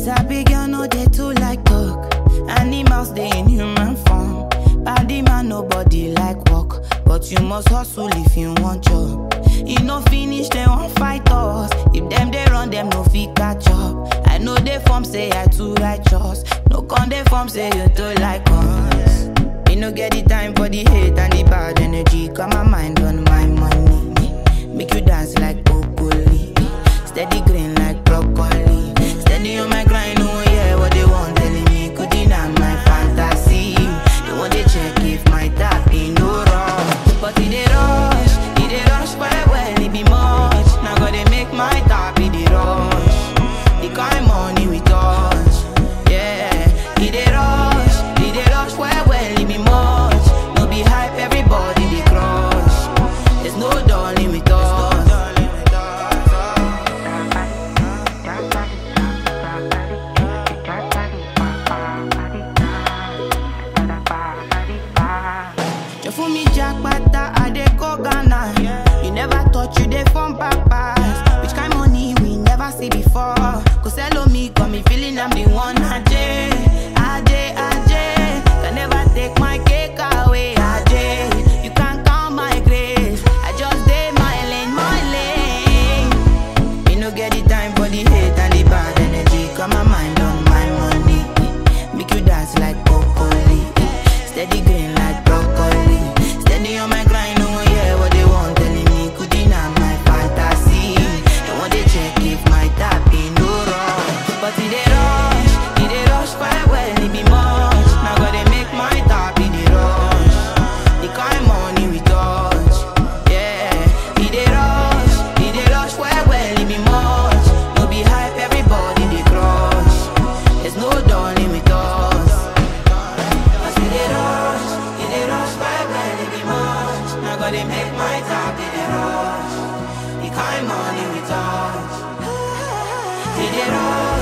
Sabi girl no dey too like talk. Animals dey in human form. Body man nobody like work, but you must hustle if you want job. E no finish dem wan fight us. If dem dey run dem no fit catch up. I know dey form say I too righteous. No con dey form say you too like us. Me no get the time for the hate and the bad energy. Got my mind on my money. Make you dance like broccoli. Steady green like broccoli. Steady on my grind, oh yeah, what they want telling me. Could deny my fantasy. They want to check if my tap in no wrong. But it dey rush, it dey rush well well, it be much. Now gotta make my tap in the rush. The kind money we touch, yeah. It dey rush, it dey rush well well, it be much. No be hype, everybody dey crush. There's no darling with us. You fool me jackpata, I dey go Ghana. You never thought you dey form papas. Which kind money we never see before? Cause hello me, got me feeling I'm the one. Ajay, Ajay, Ajay. Can never take my cake away. Ajay, you can't count my grace. I just dey my lane, my lane. Me no get the time for the hate and the bad energy. Got my mind on my money. Make you dance like broccoli. Steady green like broccoli. Steady on my grind, oh yeah, what they want telling me. Could deny my fantasy. They want to check if my tap in no wrong. But it dey rush, it dey rush quite well, it be much. Now gotta make my tap in the rush. The kind money we touch, yeah. It dey rush, it dey rush well well, it be much. No be hype, everybody dey crush. There's no darling with us. Cause it dey rush, it dey rush well well, it be much. Now gotta make my tap in the rush. The kind money we touch. It dey rush,